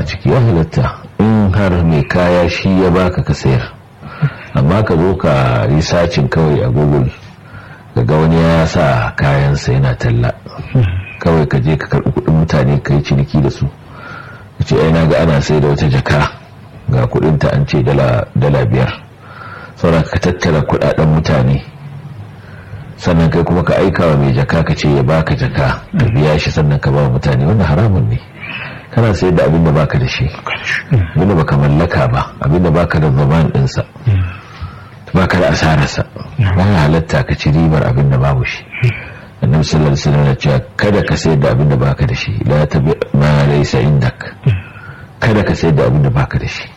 ciki ya halatta in har mai kaya shi ya baka ka sayar amma ka zo ka yi sacin kawai a google ga wani ya sa kayansa yana talla kawai ka je ka karɓi kuɗin mutane ka yi ciniki da su ka ce na ga ana sai da wata jaka ga kuɗinta an ce dala biyar saboda ka tattara kuɗaɗen mutane sannan kai kuma ka aika wa mai jaka ka ce ya baka jaka ka biya shi sannan ka ba mutane wanda haramun ne kana sayar da abin da baka da shi abin da baka mallaka ba abin da baka da zaman ɗinsa baka da asararsa ba ya halatta ka ci ribar abin da babu shi annabi sallallahu alaihi wasallam ya ce kada ka sayar da abin da baka da shi la tabi ma laysa indak kada ka sayar da abin da baka da shi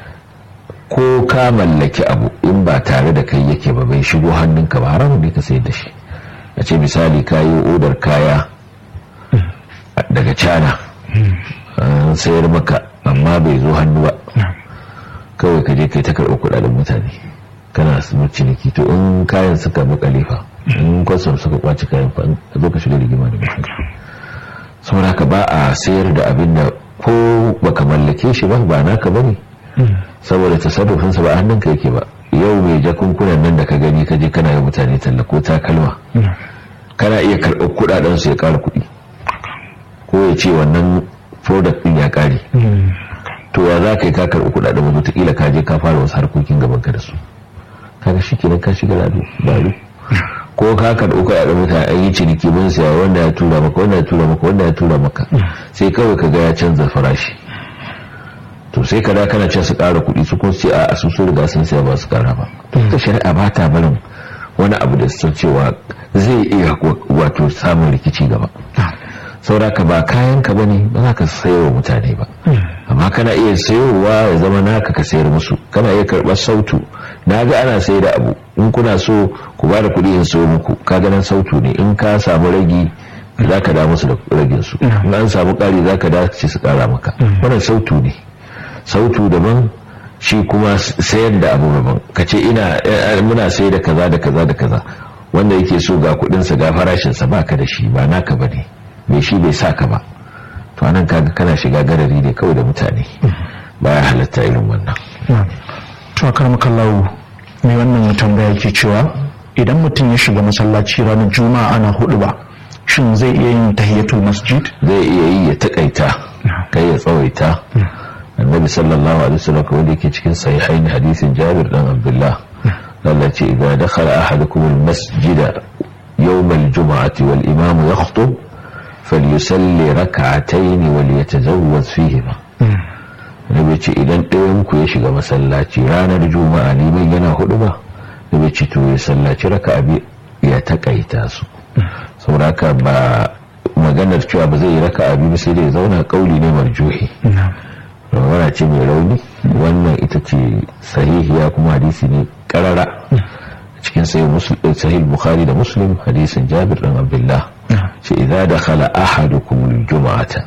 ko ka mallaki abu in ba tare da kai yake ba bai shigo hannunka ba haramun ne ka sayar da shi a ce misali ka yi odar kaya daga cana an sayar maka amma bai zo hannu ba kawai ka je kai ta karɓi kuɗaɗen mutane kana su ciniki to in kayan suka makale fa in kwasam suka kwaci kayan fa zo ka shiga rigima da mutum saboda ka ba a sayar da abin da ko baka mallake shi ba ba naka bane saboda tasarrufin sa ba hannunka yake ba yau mai jakunkunan nan da ka gani ka je kana yi mutane talla ko takalma kana iya karɓar kuɗaɗen su ya ƙara kuɗi ko ya ce wannan product ɗin ya ƙare to ya za ka yi ka karɓi kuɗaɗen wani wataƙila ka je ka fara wasu harkokin gaban ka da su kaga shi kenan ka shiga lado dalu ko ka karɓi kuɗaɗen mutane an yi ciniki mun siya wanda ya tura maka wanda ya tura maka wanda ya tura maka sai kawai ka ga ya canza farashi to sai ka da kana ce su ƙara kuɗi su kun ce a su su riga sun siya ba su ƙara ba ta shari'a ba ta barin wani abu da san cewa zai iya wato samun rikici gaba sauraka ba kayan ka bane ba za ka sayarwa mutane ba amma kana iya sayowa ya zama naka ka sayar musu kana iya karɓar sautu na ga ana sayar da abu in kuna so ku ba da kuɗi in sayo muku ka ganin sautu ne in ka samu ragi za ka da musu da ragin su in an samu ƙari za ka da ce su ƙara maka wannan sautu ne sautu daban shi kuma sayar da abu daban ka ce ina muna sayar da kaza da kaza da kaza wanda yake so ga kuɗinsa ga farashinsa ba ka da shi ba naka ba ne mai shi bai saka ba to anan kaga kana shiga garari ne kawai da mutane baya halatta irin wannan to a karmakallahu mai wannan tambaya ke cewa idan mutum ya shiga masallaci ranar juma'a ana hudu ba shin zai iya yin tahiyatul masjid zai iya yi ya takaita kai ya tsawaita annabi sallallahu alaihi wasallam wanda yake cikin sahihain hadisin jabir dan abdullah Allah ce idza dakhala ahadukum al-masjida yawm al-jum'ati wal imam yakhutub فليسلي ركعتين وليتزوج فيهما nabi ce idan ɗayan ku ya shiga masallaci ranar juma'a liman yana hudu ba nabi ce to ya sallaci raka abi ya takaita su sauraka ba maganar cewa ba zai yi raka abi ba sai da ya zauna kauli ne marjuhi wana ce mai rauni wannan ita ce sahihiya kuma hadisi ne karara cikin sahih bukhari da muslim hadisin jabir dan abdullah ce idza dakhala ahadukum al-jum'ata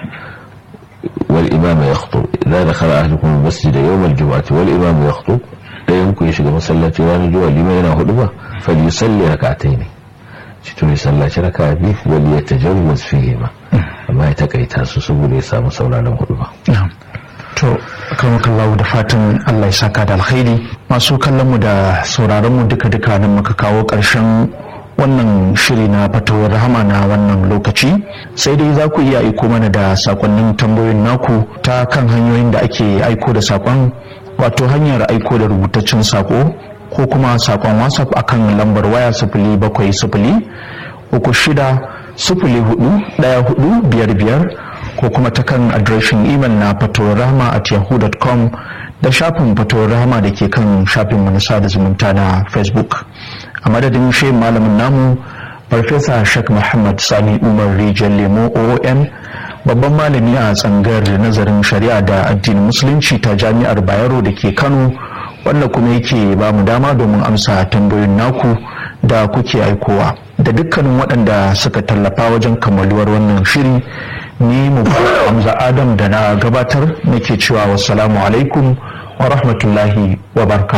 wal imam yakhutub idza dakhala ahadukum al-masjid yawm al-jum'ati wal imam yakhutub dayan ku ya shiga masallaci ranar juma'a liman yana hudu ba falyusalli rak'atayn ci to ya sallaci raka'a bi wal yatajawwaz fihima amma ya takaita su saboda ya samu sauraron hudu ba to karmakallahu da fatan Allah ya saka da alkhairi masu kallon mu da sauraron mu duka duka nan muka kawo karshen wannan shiri na fatawar rahama na wannan lokaci sai dai za ku iya aiko mana da sakonnin tambayoyin naku ta kan hanyoyin da ake aiko da sakon wato hanyar aiko da rubutaccen sako ko kuma sakon whatsapp akan lambar waya sifili bakwai sifili uku shida sifili hudu daya hudu biyar biyar ko kuma ta kan adireshin imel na fatawar rahama at yahoo.com da shafin fatawar rahama da ke kan shafin mu na sada zumunta na facebook a madadin shi malamin namu farfesa shek muhammad sani umar rijal lemo oom babban malami a tsangar nazarin shari'a da addinin musulunci ta jami'ar bayero da ke kano wanda kuma yake ba mu dama domin amsa tambayoyin naku da kuke aikowa da dukkanin waɗanda suka tallafa wajen kammaluwar wannan shiri ni mu hamza adam da na gabatar nake cewa wassalamu alaikum wa rahmatullahi wa barka